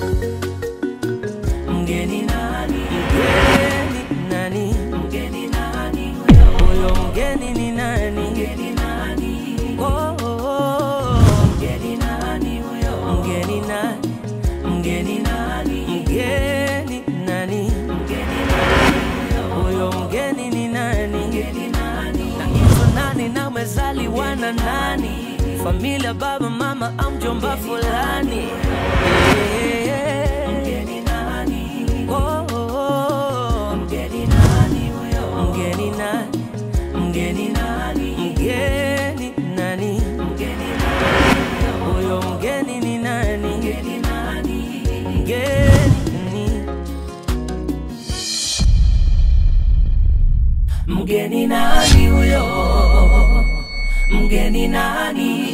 Mgeni nani? Mgeni nani? Mgeni nani huyo? Huyo mgeni ni nani? Mgeni nani? Oh, oh, oh. Mgeni nani huyo? Mgeni nani? Mgeni nani? Mgeni nani? Mgeni nani huyo? Huyo mgeni ni nani? Mgeni nani? Na hizo nani na umezaliwa na nani? Familia, baba, mama au mjomba fulani? Eh, Mgeni nani? Oh, oh, oh. Mgeni nani huyo? Mgeni nani? Mgeni nani? Mgeni nani? Mgeni nani? Huyo mgeni ni nani? Mgeni nani? Mgeni Mgeni nani huyo? Mgeni nani?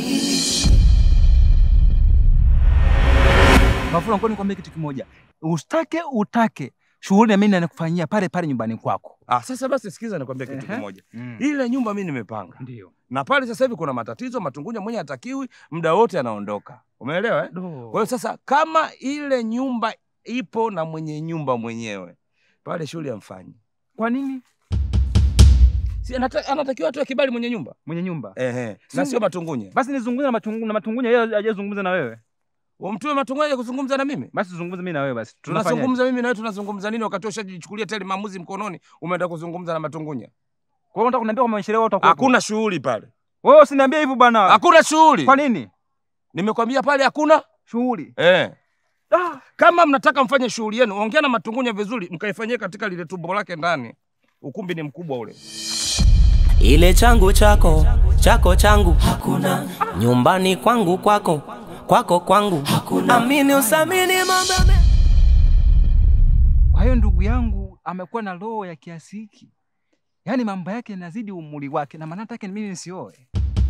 Mafula, ngoja nikwambie kitu kimoja, ustake utake, shughuli na mimi nakufanyia pale pale nyumbani kwako. Ah, sasa basi sikiza nikwambia kitu Ehe. kimoja. Mm. Ile nyumba mimi nimepanga. Ndio. Na pale sasa hivi kuna matatizo, Matungunya mwenye hatakiwi, muda wote anaondoka. Umeelewa eh? Do. Kwa hiyo sasa kama ile nyumba ipo na mwenye nyumba mwenyewe, pale shughuli amfanyi. Kwa nini Si anata, anatakiwa atoe kibali mwenye nyumba. mwenye nyumba? Ehe. Si- Na sio Matungunya. Basi nizungumze na matungu, na matungunya yeye hajazungumza na wewe. Umtume Matungunya aje kuzungumza na mimi? Basi tuzungumze mimi na wewe basi. Tunafanyaje? Tunazungumza mimi na wewe tunazungumza nini wakati ushajichukulia tayari maamuzi mkononi, umeenda kuzungumza na Matungunya? Kwa hiyo unataka kuniambia kwamba sherehe wewe utakuwa? Hakuna shughuli pale. Wewe usiniambie hivyo bwana. Hakuna shughuli. Kwa nini? Nimekwambia pale hakuna. Shughuli. Eh. Ah. Kama mnataka mfanye shughuli yenu, ongea na Matungunya vizuri, mkaifanyie katika lile tumbo lake ndani. Ukumbi ni mkubwa ule. Ile changu chako, chako changu hakuna. Nyumbani kwangu kwako, kwako kwangu hakuna. Amini usamini mambo me- Kwa hiyo ndugu yangu amekuwa na roho ya kiasi hiki, yaani mambo yake yanazidi umri wake, na maana yake ni mimi nisioe.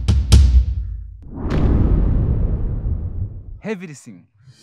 Everything.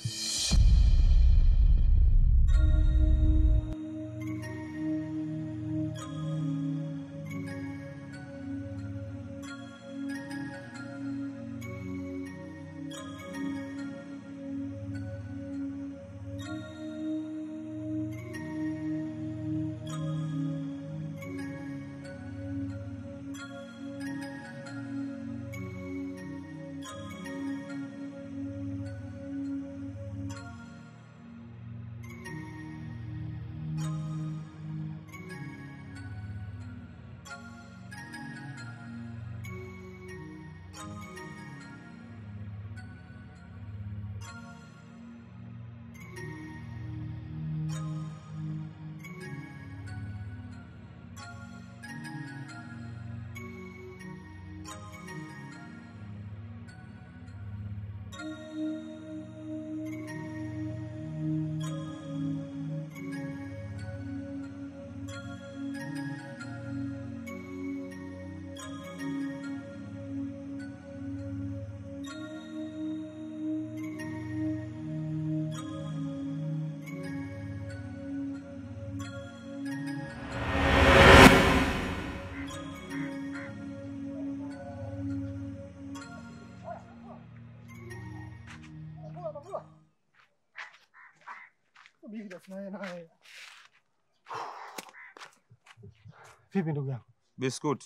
Vipi ndugu yangu? Biskuti.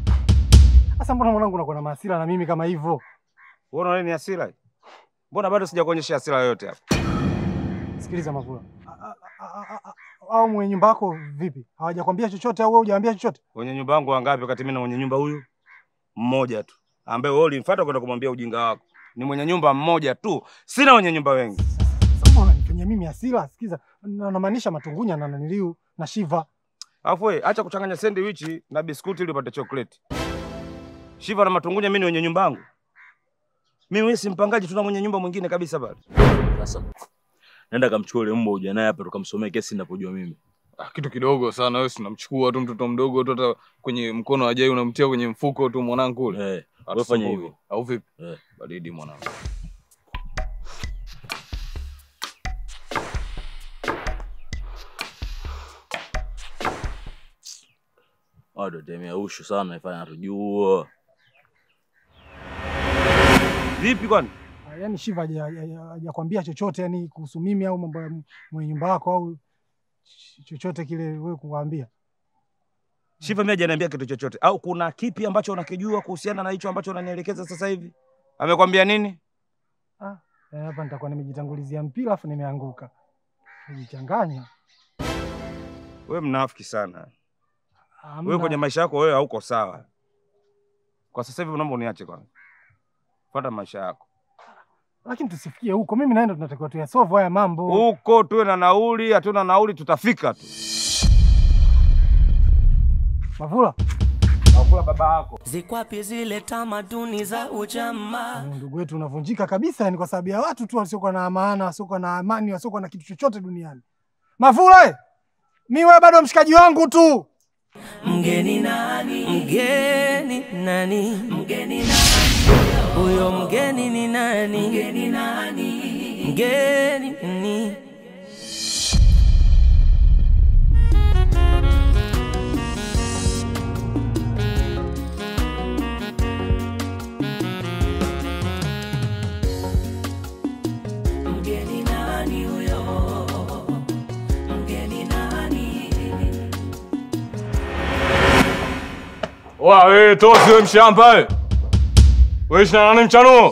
Sasa mbona mwanangu unakuwa na mahasira na mimi kama hivyo? Wewe unaona ni hasira? Mbona bado sijakuonyesha hasira yoyote hapa? Sikiliza Mavula. A- a- a- a- a- Au mwenye nyumba yako vipi? Hawajakwambia chochote au wewe hujaambia chochote? Wenye nyumba wangu wangapi wakati mimi na mwenye nyumba huyu? Mmoja tu. Ambaye wewe ulimfuata kwenda kumwambia ujinga wako. Ni mwenye nyumba mmoja tu. Sina wenye nyumba wengi. Sasa mbona unanifanyia mimi hasira? Sikiza, na- namaanisha Matungunya na naniliu na Shiva. Alafu wewe acha kuchanganya sandwich na biskuti ili upate chocolate. Shiva na Matungunya mimi ni wenye nyumba yangu. Mimi wewe si mpangaji, tuna mwenye nyumba mwingine kabisa pale. Sasa nenda kamchukua yule mbwa uje naye hapa tukamsomee kesi ninapojua mimi. Ah, kitu kidogo sana wewe, si unamchukua tu mtoto mdogo tu, hata kwenye mkono ajai unamtia kwenye mfuko tu mwanangu kule. Eh, wewe Hatusumbui. fanya hivyo. au vipi? Eh. Baridi mwanangu. Watu temea ushu sana ifanya natujua. Vipi kwani? yani Shiva haja- haja- hajakwambia chochote yani kuhusu mimi au mambo ya mwenye nyumba wako au ch- chochote kile wewe kukwambia? Shiva mimi hajaniambia kitu chochote, au kuna kipi ambacho unakijua kuhusiana na hicho ambacho unanielekeza sasa hivi? Amekwambia nini? Eh, Hapa nitakuwa nimejitangulizia mpira afu nimeanguka. Nijichanganya. Wewe mnafiki sana. Hamna. Wewe kwenye maisha yako wewe hauko sawa. Kwa sasa hivi naomba uniache kwanza. Fuata maisha yako. Lakini tusifikie huko. Mimi naenda tunatakiwa tuyasolve haya mambo. Huko tuwe na nauli, hatuna nauli tutafika tu. Mavula, Nakula baba yako. Zikwapi zile tamaduni za ujamaa? Wewe ndugu wetu unavunjika kabisa yani kwa sababu ya watu tu wasiokuwa na maana, wasiokuwa na amani, wasiokuwa na kitu chochote duniani. Mavula, eh! mi wewe bado mshikaji wangu tu. Mgeni nani? Mgeni nani? Mgeni nani? Huyo mgeni ni nani? Mgeni nani? Mgeni ni Mgeni nani huyo? Mgeni nani? Wa wewe tosi wewe mshamba wewe. Wewe ishina nani mchanuo?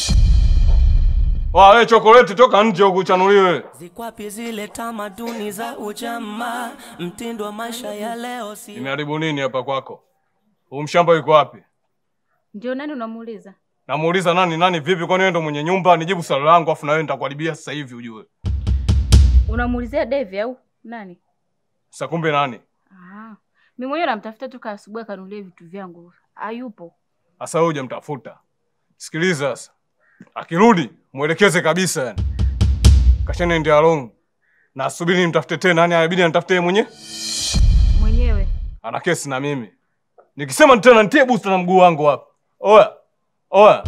Wa wewe chokoleti toka nje huku chanuliwe. Zikwapi zile tamaduni za ujamaa? Mtindo wa maisha ya leo si Imeharibu nini hapa kwako? Huu mshamba yuko wapi? Ndio nani unamuuliza? Namuuliza nani nani vipi kwani wewe ndo mwenye nyumba nijibu swali langu afu na wewe nitakuharibia sasa hivi ujue. Unamuulizia Devi au nani? Sasa kumbe nani? Ah. Mimi mwenyewe namtafuta toka asubuhi akanunulia vitu vyangu. Hayupo. Sasa wewe hujamtafuta. Sikiliza sasa. Akirudi mwelekeze kabisa yani. Kashane ndio along. Na asubiri nimtafute tena nani inabidi anitafute yeye mwenyewe. Mwenyewe. Ana kesi na mimi. Nikisema tena nitie booster na mguu wangu hapa. Oya. Oya.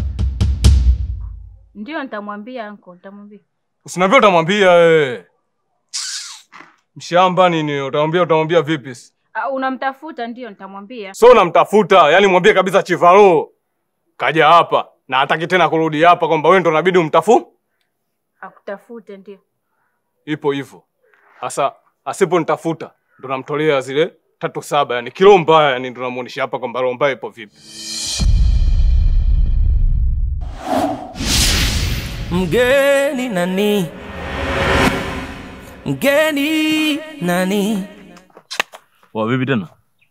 Ndio nitamwambia anko, nitamwambia. Usiniambia utamwambia wewe. Mshamba nini? Utamwambia utamwambia vipi? Ah, unamtafuta ndio nitamwambia. So namtafuta, yani mwambie kabisa Chivalo kaja hapa na hataki tena kurudi hapa, kwamba wewe ndo unabidi umtafu. Akutafute ndio. Ipo hivyo sasa, asiponitafuta ndo namtolea zile tatu saba, yani kilo mbaya, yani ndo namuonesha hapa kwamba roho mbaya ipo vipi. mgeni nani? Mgeni nani? Wa vipi tena?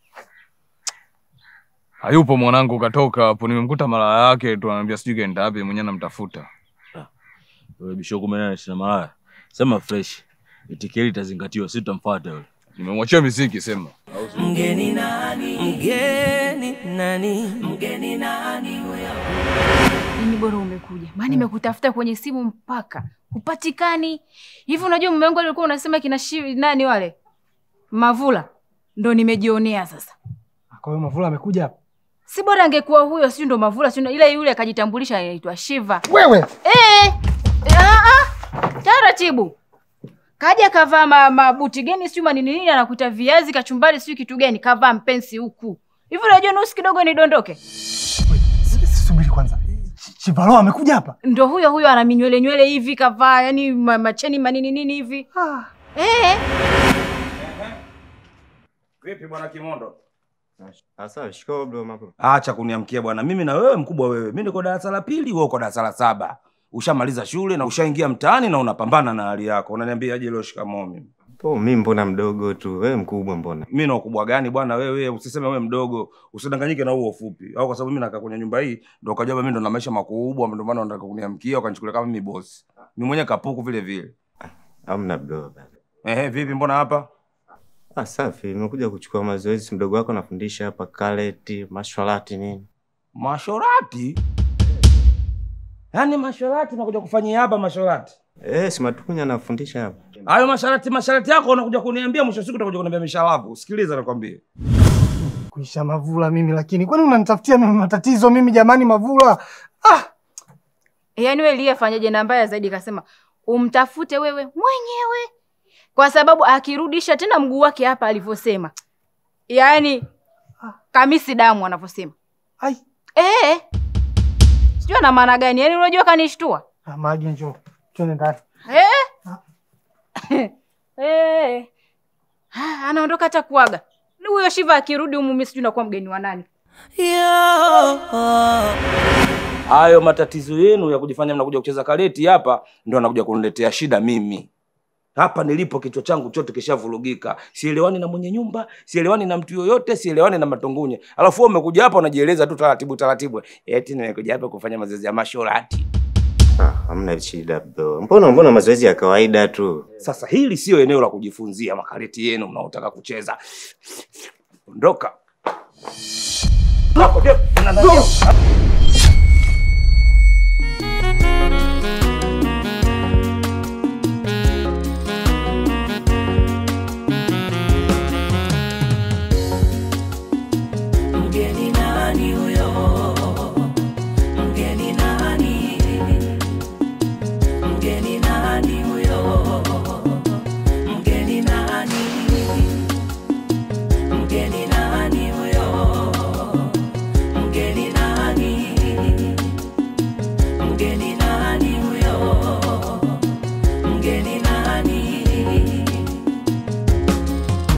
Hayupo mwanangu, katoka hapo, nimemkuta mara yake tu, ananiambia sijui kaenda wapi, mwenyewe namtafuta. Wewe bisho kumi na nane sina malaya. Sema fresh. Itikeli itazingatiwa, sisi tutamfuata yule. Nimemwachia miziki, sema Mgeni nani? Mgeni nani? Mgeni nani huyo? Nini bora umekuja. Maana nimekutafuta kwenye simu mpaka hupatikani. Hivi unajua mume wangu alikuwa unasema kina shi, nani wale? Mavula. Ndo nimejionea sasa. Kwa hiyo Mavula amekuja hapa. Si bora angekuwa huyo, si ndo Mavula, si ndo ile yule akajitambulisha anaitwa Shiva. Wewe Eh, ah, ah, taratibu. Kaja kavaa ma- mabuti gani sijui manini nini, anakuta viazi kachumbari sijui kitu gani, kavaa mpensi huku hivi. Unajua nusu kidogo nidondoke. Wait, s- s- subiri kwanza. Ch- Chivalo amekuja hapa. Ndo huyo huyo ana minywele nywele hivi kavaa, yani ma, macheni manini nini hivi eh. Vipi bwana Kimondo? Asa, shikamoo bro mambo. Acha kuniamkia bwana. Mimi na wewe mkubwa wewe. Mimi niko darasa la pili, wewe uko darasa la saba. Ushamaliza shule na ushaingia mtaani na unapambana na hali yako. Unaniambia aje leo shikamoo mimi. Po mimi mbona mdogo tu, wewe mkubwa mbona? Mimi na ukubwa gani bwana wewe? Usiseme wewe mdogo. Usidanganyike na huo ufupi. Au kwa sababu mimi nakaa kwenye nyumba hii ndio ukajua mimi ndo na maisha makubwa ndio maana unataka kuniamkia ukanichukulia kama mimi boss. Mimi mwenyewe kapuku vile vile. Hamna bro bana. Ehe, vipi mbona hapa? Ah, safi, nimekuja kuchukua mazoezi, mdogo wako anafundisha hapa karate, mashwalati nini. Mashorati? Yaani mashorati unakuja kufanyia hapa mashorati? Eh, si Matukunya anafundisha hapa. Hayo masharati masharati yako unakuja kuniambia mwisho wa siku utakuja kuniambia mishalavu. Sikiliza nakwambia. Kuisha Mavula mimi lakini kwani unanitafutia mimi matatizo mimi jamani Mavula? Ah, Yaani wewe Lia fanyaje na mbaya zaidi, kasema umtafute wewe mwenyewe, kwa sababu akirudisha tena mguu wake hapa alivyosema, yaani kamisi damu anavyosema ai. eh, sijui ana maana gani. Yaani unajua kanishtua Ah, Magi njoo. Twende ndani. Eh? Eh. Ah, anaondoka hata kuaga. Ni Huyo Shiva akirudi humu mimi sijui nakuwa mgeni wa nani. Hayo matatizo yenu ya kujifanya mnakuja kucheza kareti hapa ndio anakuja kuniletea shida mimi. Hapa nilipo kichwa changu chote kishavurugika. Sielewani na mwenye nyumba, sielewani na mtu yoyote, sielewani na matongunye. Alafu wewe umekuja hapa unajieleza tu taratibu taratibu. Eti nimekuja hapa kufanya mazoezi ya mashorati. Ah, hamna shida bro. Mbona mbona mazoezi ya kawaida tu. Sasa hili sio eneo la kujifunzia makareti yenu mnaotaka kucheza. Ondoka. Hapo ndio.